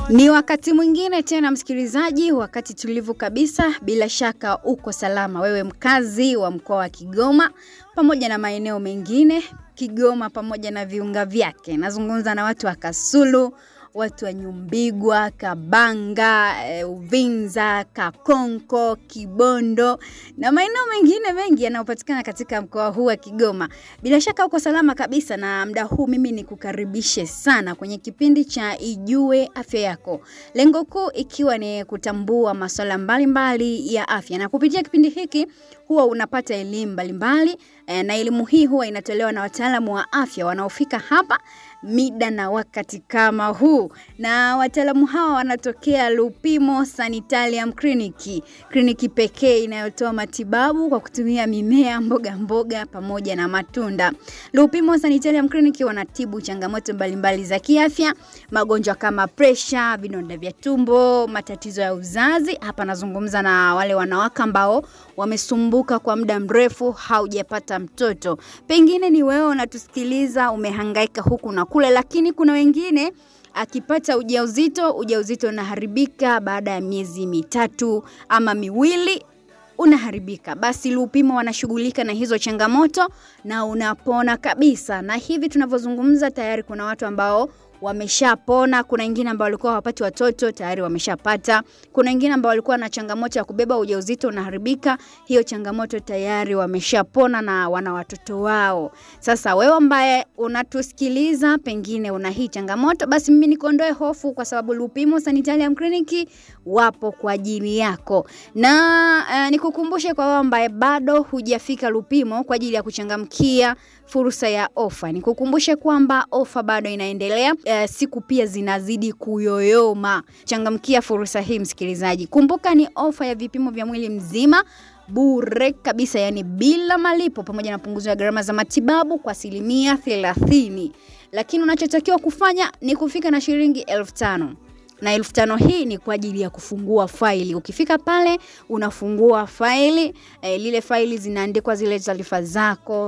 Ni wakati mwingine tena msikilizaji, wakati tulivu kabisa. Bila shaka uko salama, wewe mkazi wa mkoa wa Kigoma pamoja na maeneo mengine Kigoma pamoja na viunga vyake. Nazungumza na watu wa Kasulu, watu wa Nyumbigwa, Kabanga, e, Uvinza, Kakonko, Kibondo na maeneo mengine mengi yanayopatikana katika mkoa huu wa Kigoma. Bila shaka uko salama kabisa, na muda huu mimi nikukaribishe sana kwenye kipindi cha Ijue Afya Yako, lengo kuu ikiwa ni kutambua masuala mbalimbali ya afya, na kupitia kipindi hiki huwa unapata elimu mbalimbali e, na elimu hii huwa inatolewa na wataalamu wa afya wanaofika hapa mida na wakati kama huu, na wataalamu hawa wanatokea Lupimo Sanitarium Clinic, kliniki pekee inayotoa matibabu kwa kutumia mimea, mboga mboga pamoja na matunda. Lupimo Sanitarium Clinic wanatibu changamoto mbalimbali za kiafya, magonjwa kama presha, vidonda vya tumbo, matatizo ya uzazi. Hapa nazungumza na wale wanawake ambao wamesumbuka kwa muda mrefu haujapata mtoto. Pengine ni wewe unatusikiliza, umehangaika huku na kule, lakini kuna wengine akipata ujauzito, ujauzito unaharibika baada ya miezi mitatu ama miwili unaharibika. Basi Lupimo wanashughulika na hizo changamoto na unapona kabisa. Na hivi tunavyozungumza, tayari kuna watu ambao wameshapona. Kuna wengine ambao walikuwa hawapati watoto tayari wameshapata. Kuna wengine ambao walikuwa na changamoto ya kubeba ujauzito unaharibika, hiyo changamoto tayari wameshapona na wana watoto wao. Sasa wewe ambaye unatusikiliza, pengine una hii changamoto, basi mimi nikuondoe hofu, kwa sababu Lupimo Sanitarium Clinic wapo kwa ajili yako, na uh, nikukumbushe kwa wewe ambaye bado hujafika Lupimo kwa ajili ya kuchangamkia fursa ya ofa, nikukumbushe kwamba ofa bado inaendelea. Uh, siku pia zinazidi kuyoyoma. Changamkia fursa hii msikilizaji. Kumbuka ni ofa ya vipimo vya mwili mzima bure kabisa, yani bila malipo, pamoja na punguzo ya gharama za matibabu kwa asilimia thelathini. Lakini unachotakiwa kufanya ni kufika na shilingi elfu tano na elfu tano hii ni kwa ajili ya kufungua faili. Ukifika pale unafungua faili eh, lile faili zinaandikwa zile taarifa zako